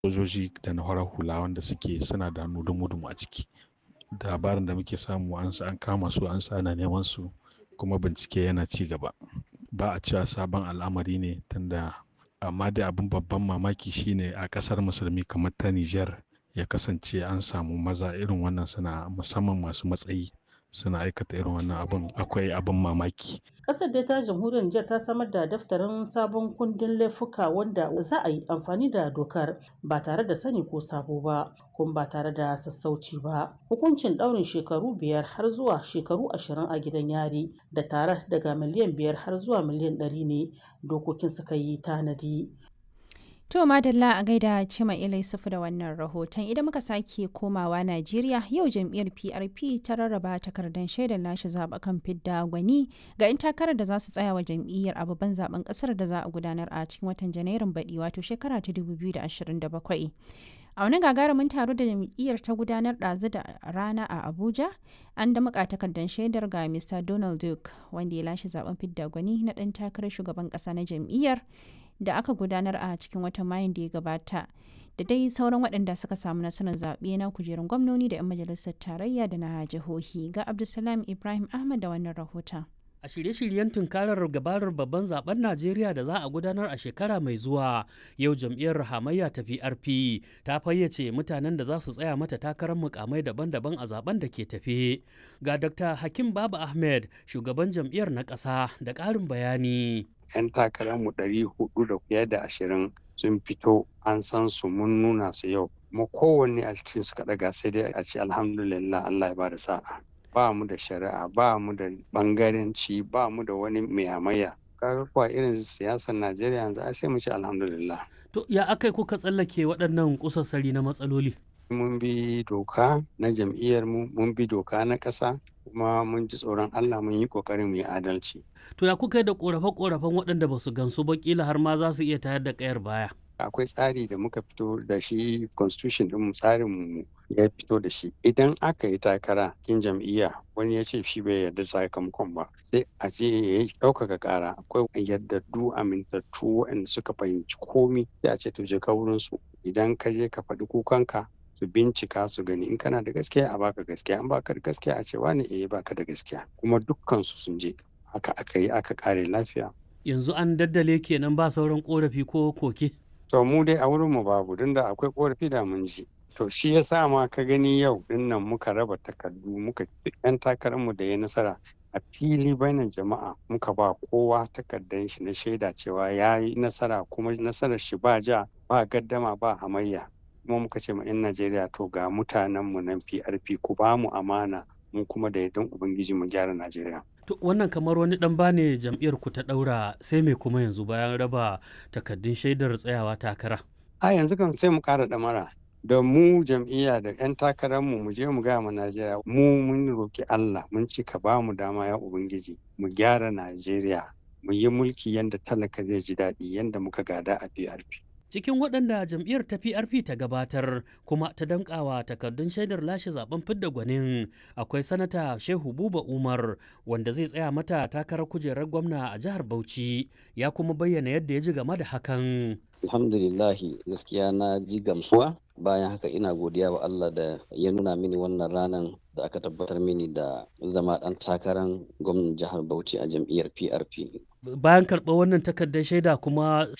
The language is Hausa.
sojoji da na horar hula wanda suke suna da hannu dumu-dumu a ciki labarin da muke samu an an kama su an sa ana neman su kuma bincike yana ci gaba ba a cewa sabon al'amari ne tunda amma da abin babban mamaki shine a kasar musulmi kamar ta Nijar ya kasance an samu maza irin wannan suna musamman masu matsayi suna aikata irin wannan abin akwai abin mamaki. Ƙasar dai ta jamhuriyar Nijar ta samar da daftarin sabon kundin laifuka wanda za a yi amfani da dokar ba tare da sani ko sabo ba kuma ba tare da sassauci ba. Hukuncin ɗaurin shekaru biyar har zuwa shekaru ashirin a gidan yari da tare daga miliyan biyar har zuwa miliyan ɗari ne dokokin suka yi tanadi. To Madalla a gaida Cima Ilai Sufu da wannan rahoton idan muka sake komawa Najeriya yau jam'iyyar PRP ta rarraba takardar shaidar lashe zaɓukan fidda gwani ga 'yan takarar da za su tsaya wa jam'iyyar a babban zaben ƙasar da za a gudanar a cikin watan Janairun baɗi wato shekara ta 2027. A wani gagarumin taro da jam'iyyar ta gudanar ɗazu da rana a Abuja, an da muka takardar shaidar ga Mr. Donald Duke wanda ya lashe zaben fidda gwani na ɗan takarar shugaban ƙasa na jam'iyyar da aka gudanar a cikin watan mayun da ya gabata da dai sauran waɗanda suka samu nasarar zaɓe na kujerun gwamnoni da 'yan majalisar tarayya da na jihohi ga abdulsalam ibrahim ahmad da wannan rahoton a shirye-shiryen tunkarar gabarar babban zaben najeriya da za a gudanar a shekara mai zuwa yau jam'iyyar hamayya ta prp ta fayyace mutanen da za su tsaya mata takarar mukamai daban-daban a zaben da ke tafe ga dr hakim baba ahmed shugaban jam'iyyar na ƙasa da ƙarin bayani 'yan takararmu ɗari hudu da fiye da ashirin sun fito an san su mun nuna su yau kuma kowanne a cikin su kaɗaga sai dai a ce alhamdulillah Allah ya bada sa'a ba mu da shari'a ba mu da bangaranci ba mu da wani mai hamayya kaga kuwa irin siyasar Najeriya yanzu sai mu ce alhamdulillah to ya akai kuka tsallake waɗannan kusassari na matsaloli mun bi doka na jam'iyyar mu mun bi doka na ƙasa kuma mun ji tsoron Allah mun yi ƙoƙarin mu yi adalci. To ya kuka da ƙorafe-ƙorafen waɗanda ba su gansu ba kila har ma za su iya tayar da ƙayar baya. Akwai tsari da muka fito da shi constitution ɗin tsarin mu ya fito da shi. Idan aka yi takara kin jam'iyya wani ya ce shi bai yarda sakamakon ba sai a ce ya yi ɗaukaka ƙara akwai yardaddu amintattu waɗanda suka fahimci komi sai a ce to je ka wurin su idan ka je ka faɗi kukanka su bincika su gani in kana da gaskiya a baka gaskiya an baka da gaskiya a ce wani eh baka da gaskiya kuma dukkan su sun je haka aka yi aka kare lafiya yanzu an daddale kenan ba sauran korafi ko koke to mu dai a wurin mu babu don da akwai korafi da mun ji to shi ya sa ma ka gani yau din nan muka raba takardu muka yan takarar mu da ya nasara a fili bainan jama'a muka ba kowa takardar shi na shaida cewa ya yi nasara kuma nasarar shi ba ja ba gaddama ba hamayya kuma muka ce ma 'yan Najeriya to ga mutanenmu nan PRP ku ba mu amana mu kuma da yardan Ubangiji mu gyara Najeriya. To wannan kamar wani dan bane jam'iyyar ku ta daura sai me kuma yanzu bayan raba takaddun shaidar tsayawa takara. A yanzu kan sai mu kara damara da mu jam'iyya da 'yan takararmu mu je mu gaya ma Najeriya mu mun roki Allah mun ci ka ba mu dama ya Ubangiji mu gyara Najeriya mu yi mulki yanda talaka zai ji daɗi yanda muka gada a PRP. cikin waɗanda jam'iyyar ta PRP ta gabatar kuma ta dankawa takardun shaidar lashe zaben fidda gwanin akwai sanata Shehu Buba Umar wanda zai tsaya mata takarar kujerar gwamna a jihar Bauchi ya kuma bayyana yadda ya ji game da hakan. Alhamdulillahi gaskiya na ji gamsuwa bayan haka ina godiya wa Allah da ya nuna mini wannan ranar da aka tabbatar mini da zama ɗan takarar gwamnan jihar Bauchi a jam'iyyar PRP. Bayan karɓar wannan takardar shaida kuma